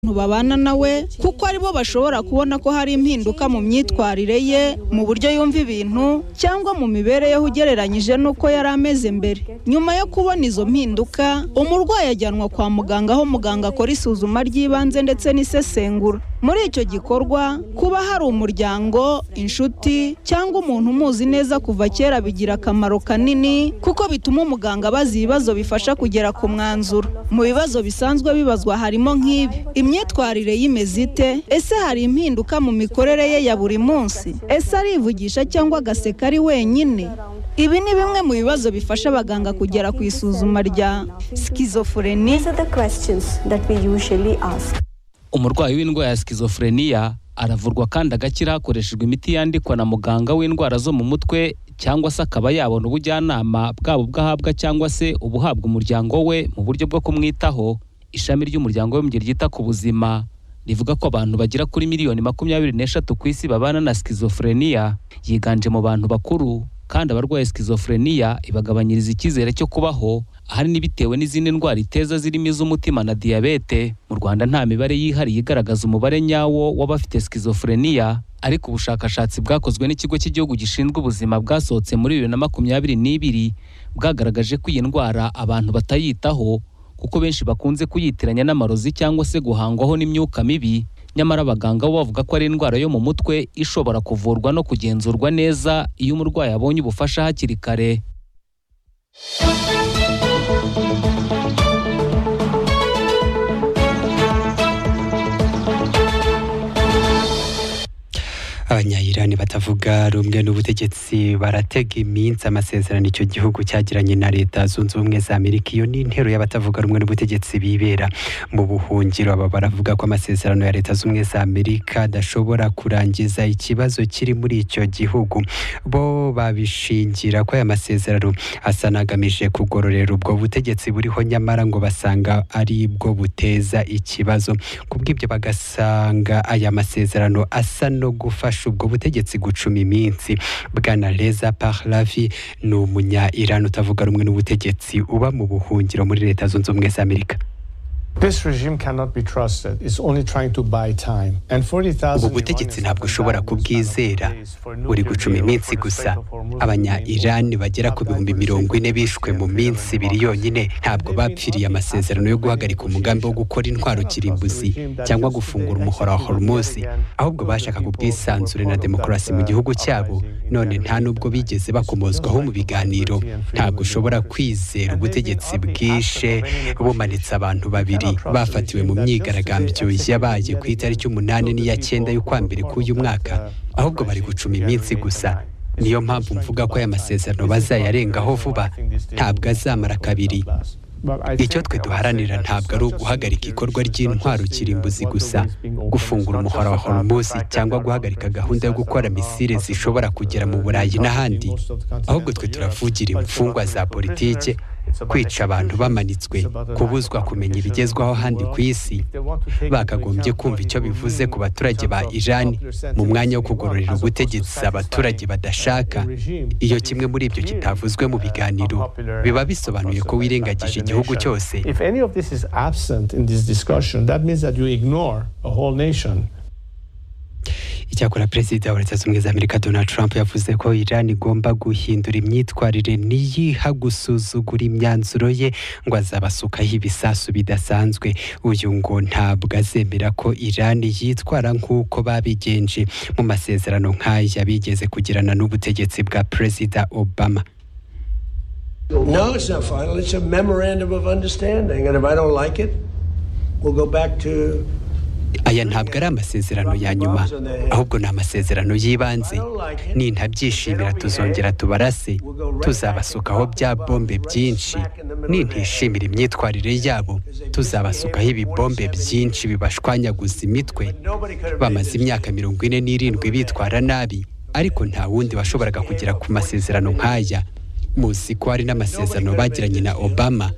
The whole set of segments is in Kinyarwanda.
abantu babana nawe kuko aribo bashobora kubona ko hari impinduka mu myitwarire ye mu buryo yumva ibintu cyangwa mu mibereho ugereranyije n'uko yari ameze mbere nyuma yo kubona izo mpinduka umurwayi ajyanwa kwa muganga aho muganga akora isuzuma ry'ibanze ndetse n'isesengura muri icyo gikorwa kuba hari umuryango inshuti cyangwa umuntu umuzi neza kuva kera bigira akamaro kanini kuko bituma umuganga abaza ibibazo bifasha kugera ku mwanzuro mu bibazo bisanzwe bibazwa harimo nk'ibi imyitwarire y'imeze ite ese hari impinduka mu mikorere ye ya buri munsi ese arivugisha cyangwa agaseka ari wenyine ibi ni bimwe mu bibazo bifasha abaganga kugera ku isuzuma rya sikizofureni These are the questions that we usually ask. umurwayi w'indwara ya sikizofureniya aravurwa kandi agakira hakoreshejwe imiti yandikwa na muganga w'indwara zo mu mutwe cyangwa se akaba yabona ubujyanama bwaba ubwo ahabwa cyangwa se ubuhabwa umuryango we mu buryo bwo kumwitaho ishami ry'umuryango w'abibumbye ryita ku buzima rivuga ko abantu bagera kuri miliyoni makumyabiri n'eshatu ku isi babana na sikizofureniya yiganje mu bantu bakuru kandi abarwaye sikizofureniya ibagabanyiriza icyizere cyo kubaho ahanini bitewe n'izindi ndwara iteza zirimo iz'umutima na diyabete mu rwanda nta mibare yihariye igaragaza umubare nyawo w'abafite sikizofureniya ariko ubushakashatsi bwakozwe n'ikigo cy'igihugu gishinzwe ubuzima bwasohotse muri bibiri na makumyabiri n'ibiri bwagaragaje ko iyi ndwara abantu batayitaho kuko benshi bakunze kuyitiranya n'amarozi cyangwa se guhangwaho n'imyuka mibi nyamara abaganga bo bavuga ko ari indwara yo mu mutwe ishobora kuvurwa no kugenzurwa neza iyo umurwayi abonye ubufasha hakiri kare abanyayirani batavuga rumwe n'ubutegetsi baratega iminsi amasezerano icyo gihugu cyagiranye na leta zunze ubumwe za amerika iyo ni intero y'abatavuga rumwe n'ubutegetsi bibera mu buhungiro aba baravuga ko amasezerano ya leta zunze ubumwe za amerika adashobora kurangiza ikibazo kiri muri icyo gihugu bo babishingira ko aya masezerano asa n'agamije kugororera ubwo butegetsi buriho nyamara ngo basanga ari bwo buteza ikibazo kubw'ibyo bagasanga aya masezerano asa no gufasha ubwo butegetsi gucuma iminsi bwana reza parlavi ni umunya iran utavuga rumwe n'ubutegetsi uba mu buhungiro muri leta zunze ubumwe za amerika This regime cannot be trusted. It's only trying to buy time. And ubu 40,000 butegetsi ntabwo ushobora kubwizera buri gucuma iminsi gusa abanya irani bagera ku bihumbi mirongo ine bishwe mu minsi ibiri yonyine ntabwo bapfiriye amasezerano yo guhagarika umugambi wo gukora intwaro kirimbuzi cyangwa gufungura umuhora wa hormuzi ahubwo bashakaga ubwisanzure na demokarasi mu gihugu cyabo none nta nubwo bigeze bakomozwaho mu biganiro ntabwo ushobora kwizera ubutegetsi bwishe bumanitse abantu babiri bafatiwe mu myigaragambyo yabaye ku itariki umunani n'iya cyenda y'ukwa mbere k'uyu mwaka ahubwo bari gucuma iminsi gusa niyo mpamvu mvuga ko aya masezerano bazayarengaho vuba ntabwo azamara kabiri icyo twe duharanira ntabwo ari uguhagarika ikorwa ry'intwaro kirimbuzi gusa gufungura umuhora wa hormuzi cyangwa guhagarika gahunda yo gukora misile zishobora kugera mu burayi n'ahandi ahubwo twe turavugira imfungwa za politike kwica abantu bamanitswe kubuzwa kumenya ibigezweho handi ku isi bakagombye kumva icyo bivuze ku baturage ba irani mu mwanya wo kugororera ubutegetsi abaturage badashaka iyo kimwe muri ibyo kitavuzwe mu biganiro biba bisobanuye ko wirengagije igihugu cyose If any of this is absent in this discussion, that means that you ignore a whole nation. icyakora perezida wa leta zunze ubumwe za amerika donald trump yavuze ko iran igomba guhindura imyitwarire niyiha gusuzugura imyanzuro ye ngo azabasukaho ibisasu bidasanzwe uyu ngo ntabwo azemera ko iran yitwara nk'uko babigenje mu masezerano nk'aya bigeze kugirana n'ubutegetsi bwa perezida obama No, it's not final. It's a memorandum of understanding. And if I don't like it, we'll go back to. aya ntabwo ari amasezerano ya nyuma ahubwo ni amasezerano y'ibanze nintabyishimira tuzongera tubarase tuzabasukaho bya bombe byinshi nintishimira imyitwarire yabo tuzabasukaho ibibombe byinshi bibashwanyaguza imitwe bamaze imyaka mirongo ine n'irindwi bitwara nabi ariko nta wundi washoboraga kugera ku masezerano nk'aya muzi ko hari n'amasezerano bagiranye na obama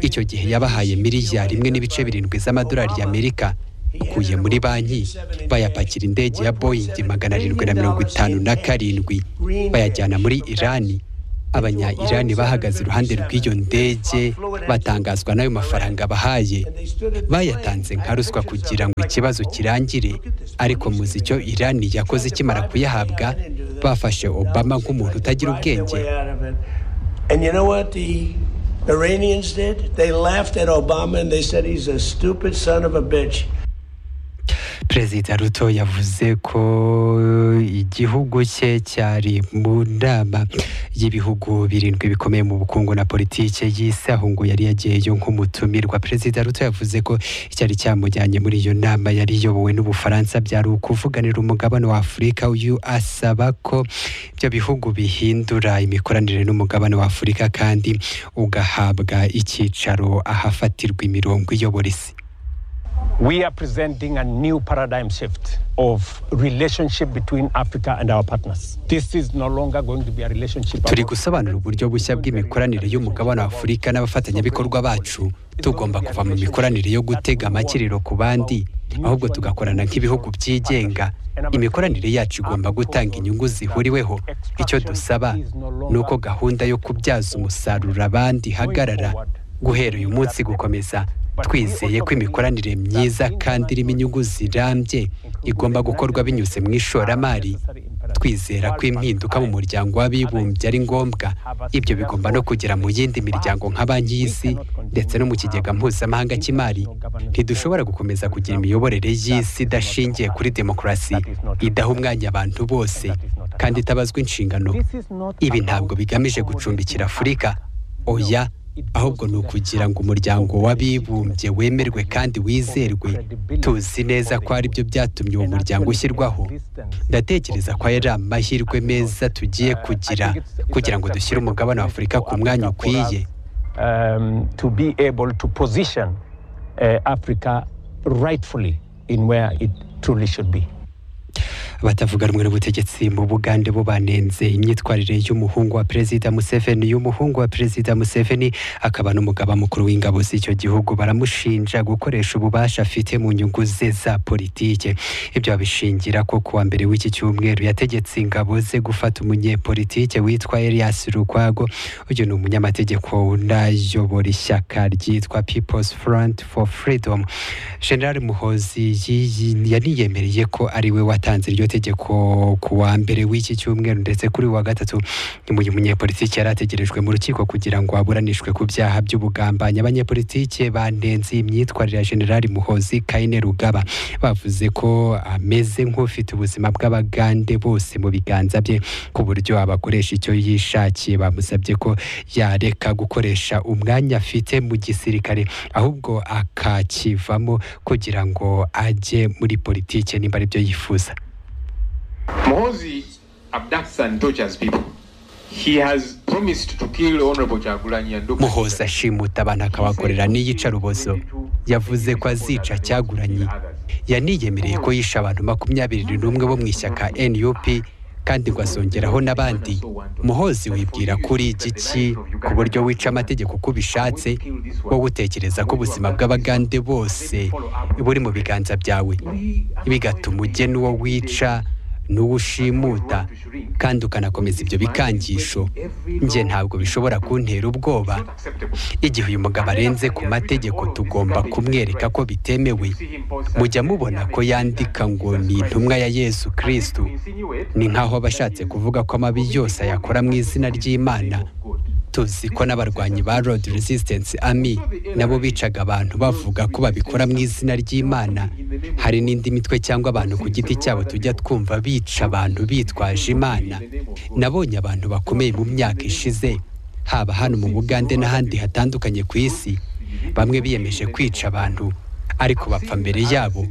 icyo gihe yabahaye miliyari imwe n'ibice birindwi z'amadolari y'amerika ukuye muri banki bayapakira indege ya boyingi magana arindwi na mirongo itanu na karindwi bayajyana muri irani abanya irani bahagaze iruhande rw'iyo ndege batangazwa n'ayo mafaranga bahaye bayatanze nka ruswa kugira ngo ikibazo kirangire ariko muzi icyo irani yakoze ikimara kuyahabwa bafashe obama nk'umuntu utagira ubwenge And you know what the Iranians did? They laughed at Obama and they said he's a stupid son of a bitch. perezida ruto yavuze ko igihugu cye cyari mu nama y'ibihugu birindwi bikomeye mu bukungu na politiki y'isi aho ngo yari yagiyeyo nk'umutumirwa perezida ruto yavuze ko icyari cyamujyanye muri iyo nama yari iyobowe n'ubufaransa byari ukuvuganira umugabane wa afurika uyu asaba ko ibyo bihugu bihindura imikoranire n'umugabane wa afurika kandi ugahabwa icyicaro ahafatirwa imirongo iyobora isi We are presenting a new paradigm shift of relationship between Africa and our partners. This is no longer going to be a relationship. turi gusobanura uburyo bushya bw'imikoranire y'umugabane wa afurika n'abafatanyabikorwa bacu tugomba kuva mu mikoranire yo gutega amakiriro ku bandi ahubwo tugakorana nk'ibihugu byigenga imikoranire yacu igomba gutanga inyungu zihuriweho icyo dusaba ni uko gahunda yo kubyaza umusaruro abandi ihagarara guhera uyu munsi gukomeza twizeye ko imikoranire myiza kandi irimo inyungu zirambye igomba gukorwa binyuze mu ishoramari twizera ko impinduka mu muryango w'abibumbye ari ngombwa ibyo bigomba no kugera mu yindi miryango nka banki y'isi ndetse no mu kigega mpuzamahanga cy'imari ntidushobora gukomeza kugira imiyoborere y'isi idashingiye kuri demokarasi idaha umwanya abantu bose kandi itabazwa inshingano ibi ntabwo bigamije gucumbikira afurika oya ahubwo ni ukugira ngo umuryango w'abibumbye wemerwe kandi wizerwe tuzi neza ko ari byo byatumye uwo muryango ushyirwaho ndatekereza ko ari amahirwe meza tugiye kugira kugira ngo dushyire umugabane wa afurika ku mwanya ukwiye Um, to be able to position uh, Africa rightfully in where it truly should be. abatavuga rumwe n'ubutegetsi mu bugande bo banenze imyitwarire y'umuhungu wa perezida museveni y'umuhungu wa perezida museveni akaba n'umugaba mukuru w'ingabo z'icyo gihugu baramushinja gukoresha ububasha afite mu nyungu ze za politike ibyo babishingira ko kuwa mbere w'iki cyumweru yategetse ingabo ze gufata umunyepolitike witwa elias rukwago uyu ni umunyamategeko unayobora ishyaka ryitwa people's front for freedom general muhozi yi- yi- yaniyemereye ko ari we watanze iryo tegeko ku wa mbere w'iki cyumweru ndetse kuri uyu wa gatatu uyu munyepolitiki yari ategerejwe mu rukiko kugira ngo aburanishwe ku byaha by'ubugambanyi abanyepolitike banenze iyi myitwarire ya generali muhozi kayine rugaba bavuze ko ameze nk'ufite ubuzima bw'abagande bose mu biganza bye ku buryo abakoresha icyo yishakiye bamusabye ko yareka gukoresha umwanya afite mu gisirikare ahubwo akakivamo kugira ngo ajye muri politike nimba ari byo yifuza Mohozi abducts and tortures people. He has promised to kill Honorable Chagulanyi and muhoza ashimuta abantu akabakorera n'iyicarubozo yavuze ko azica cyaguranye yaniyemereye ko yishe abantu makumyabiri n'umwe bo mu ishyaka nup kandi ngo azongeraho n'abandi muhozi wibwira kuri igiki ku buryo wica amategeko uko ubishatse wowe utekereza ko ubuzima bw'abagande bose buri mu biganza byawe bigatuma ugena uwo wica n'uwo ushimuta kandi ukanakomeza ibyo bikangisho njye ntabwo bishobora kuntera ubwoba igihe uyu mugabo arenze ku mategeko tugomba kumwereka ko bitemewe mujya mubona ko yandika ngo ni intumwa ya yesu kirisitu ni nk'aho aba ashatse kuvuga ko amabi yose ayakora mu izina ry'imana tuzi ko n'abarwanyi ba road resistance army nabo bicaga abantu bavuga ko babikora mu izina ry'imana hari n'indi mitwe cyangwa abantu ku giti cyabo tujya twumva bica abantu bitwaje imana nabonye abantu bakomeye mu myaka ishize haba hano mu bugande n'ahandi hatandukanye ku isi bamwe biyemeje kwica abantu ariko bapfa mbere yabo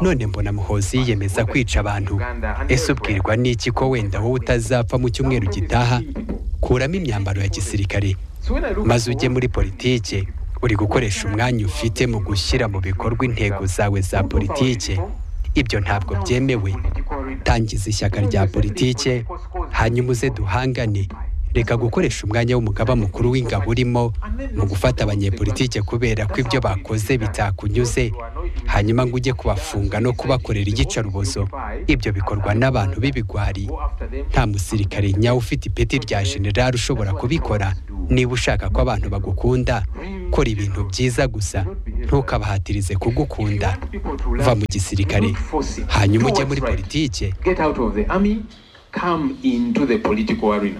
none mbona muhozi yiyemeza kwica abantu ese ubwirwa n'iki ko wenda wowe utazapfa mu cyumweru gitaha kuramo imyambaro ya gisirikare maze ujye muri politike uri gukoresha umwanya ufite mu gushyira mu bikorwa intego zawe za politike ibyo ntabwo byemewe tangiza ishyaka rya politike hanyuma uze duhangane reka gukoresha umwanya w'umugaba mukuru w'ingabo urimo mu gufata abanyepolitike kubera ko ibyo bakoze bitakunyuze hanyuma ngo ujye kubafunga no kubakorera iyicarubozo ibyo bikorwa n'abantu b'ibigwari nta musirikare nyawe ufite ipeti rya jenerali ushobora kubikora niba ushaka ko abantu bagukunda kora ibintu byiza gusa ntukabahatirize kugukunda va mu gisirikare hanyuma ujye muri politike Get out of the army, come into the political arena.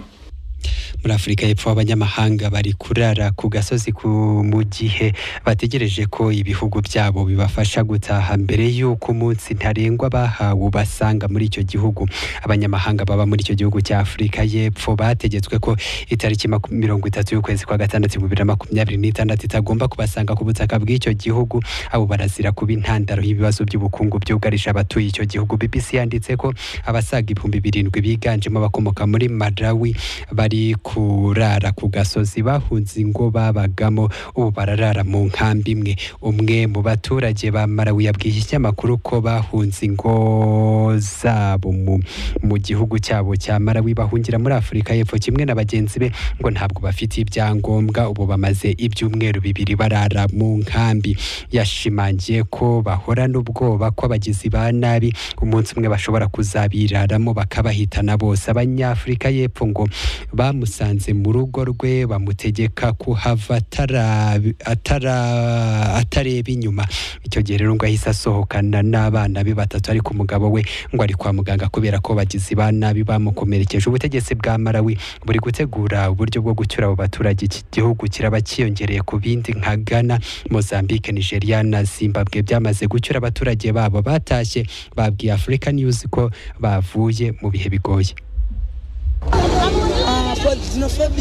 muri afurika y'epfo abanyamahanga bari kurara ku gasozi ku mu gihe bategereje ko ibihugu byabo bibafasha gutaha mbere y'uko umunsi ntarengwa bahawe ubasanga muri icyo gihugu abanyamahanga baba muri icyo gihugu cya afurika y'epfo bategetswe ko itariki maku- mirongo itatu y'ukwezi kwa gatandatu ibihumbi bibiri na makumyabiri n'itandatu itagomba kubasanga ku butaka bw'icyo gihugu abo barazira kuba intandaro y'ibibazo by'ubukungu byugarije abatuye icyo gihugu bbc yanditse ko abasaga ibihumbi birindwi biganjemo abakomoka muri malawi bari kurara ku gasozi bahunze ingo babagamo ubu bararara mu nkambi imwe umwe mu baturage ba malawi yabwiye ikinyamakuru ko bahunze ingo zabo mu, mu gihugu cyabo cya malawi bahungira muri afurika y'epfo kimwe na bagenzi be ngo ntabwo bafite ibyangombwa ubu bamaze ibyumweru bibiri barara mu nkambi yashimangiye ko bahorana ubwoba ko abagizi ba nabi umunsi umwe bashobora kuzabiraramo bakabahitana bose abanyafurika y'epfo ngo bamusanze mu rugo rwe bamutegeka kuhava atara- atara- atareba inyuma icyo gihe rero ngo ahise asohokana n'abana be batatu ariko umugabo we ngo ari kwa muganga kubera ko bagizi ba nabi bamukomerekeje ubutegetsi bwa malawi buri gutegura uburyo bwo gucyura abo baturage iki gihugu kiraba cyiyongereye ku bindi nka ghana mozambique nigeria na zimbabwe byamaze gucyura abaturage babo batashye babwiye afurika news ko bavuye mu bihe bigoye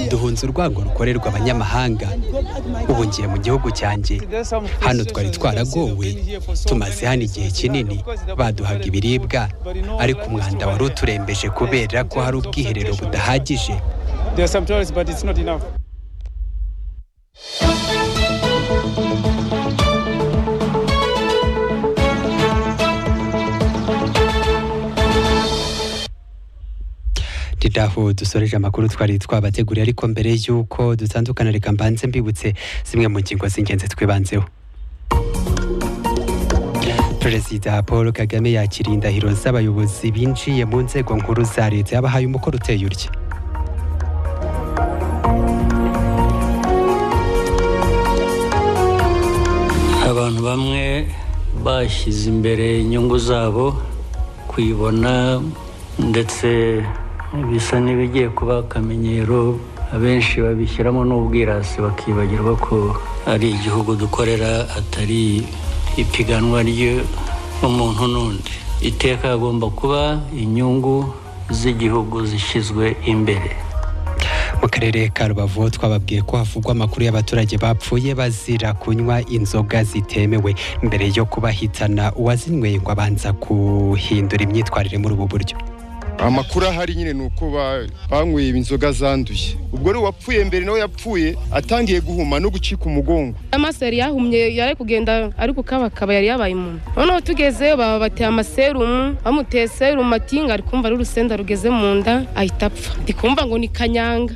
duhunze urwango rukorerwa abanyamahanga ubu ngiye mu gihugu cyanjye hano twari twaragowe tumaze hano igihe kinini baduhaga ibiribwa ariko umwanda wari uturembeje kubera ko hari ubwiherero budahagije nidaho dusoreje amakuru twari twabateguriye ariko mbere y'uko dutandukana reka mbanze mbibutse zimwe mu ngingo z'ingenzi twibanzeho perezida paul kagame yakiriye indahiro z'abayobozi binjiye mu nzego nkuru za leta yabahaye umukoro uteye urya abantu bamwe bashyize imbere inyungu zabo kuyibona ndetse bisa n'ibigiye kuba akamenyero abenshi babishyiramo n'ubwirasi bakibagirwa ko ari igihugu dukorera atari ipiganwa ry'umuntu n'undi iteka hagomba kuba inyungu z'igihugu zishyizwe imbere mu karere ka rubavu twababwiye ko havugwa amakuru y'abaturage bapfuye bazira kunywa inzoga zitemewe mbere yo kubahitana uwazinyweye ngo abanza guhindura imyitwarire muri ubu buryo amakuru ahari nyine ni uko ba- banyweye inzoga zanduye ubwo rero uwapfuye mbere nawe yapfuye atangiye guhuma no gucika umugongo amaso yari yahumye yari kugenda ari kukabakaba yari yabaye umuntu noneho tugezeyo baba bateye amaserumu bamuteye serumu atinga ari kumva ari urusenda rugeze mu nda ahita apfa ndikumva ngo ni kanyanga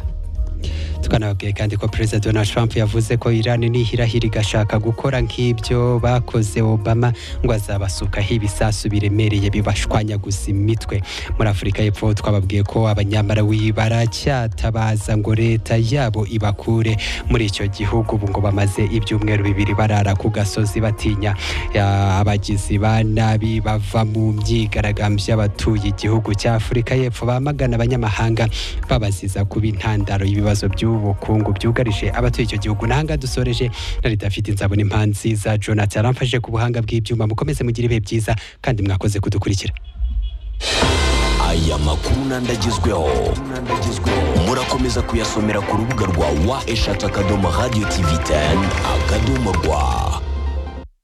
tukanababwiye kandi ko perezida donald trump yavuze ko iran nihirahira igashaka gukora nk'ibyo bakoze obama ngo azabasukaho ibisasu biremereye bibashwanyaguza imitwe muri afurika y'epfo twababwiye ko abanyamarawi baracyatabaza ngo leta yabo ibakure muri icyo gihugu ubu ngo bamaze ibyumweru bibiri barara ku gasozi batinya ya- abagizi ba nabi bava mu myigaragambyo y'abatuye igihugu cya afurika y'epfo bamagana abanyamahanga babaziza kuba intandaro y'ibibazo by'ubukungu byugarije abatuye icyo gihugu nahanga dusoreje nari dafite inzabona impanzi za jonathan aramfashe ku buhanga bw'ibyuma mukomeze mugire ibihe byiza kandi mwakoze kudukurikira aya makuru nandagezweho murakomeza kuyasomera ku rubuga rwa wa eshatu akadomo radiyo tivi teni akadomo rwa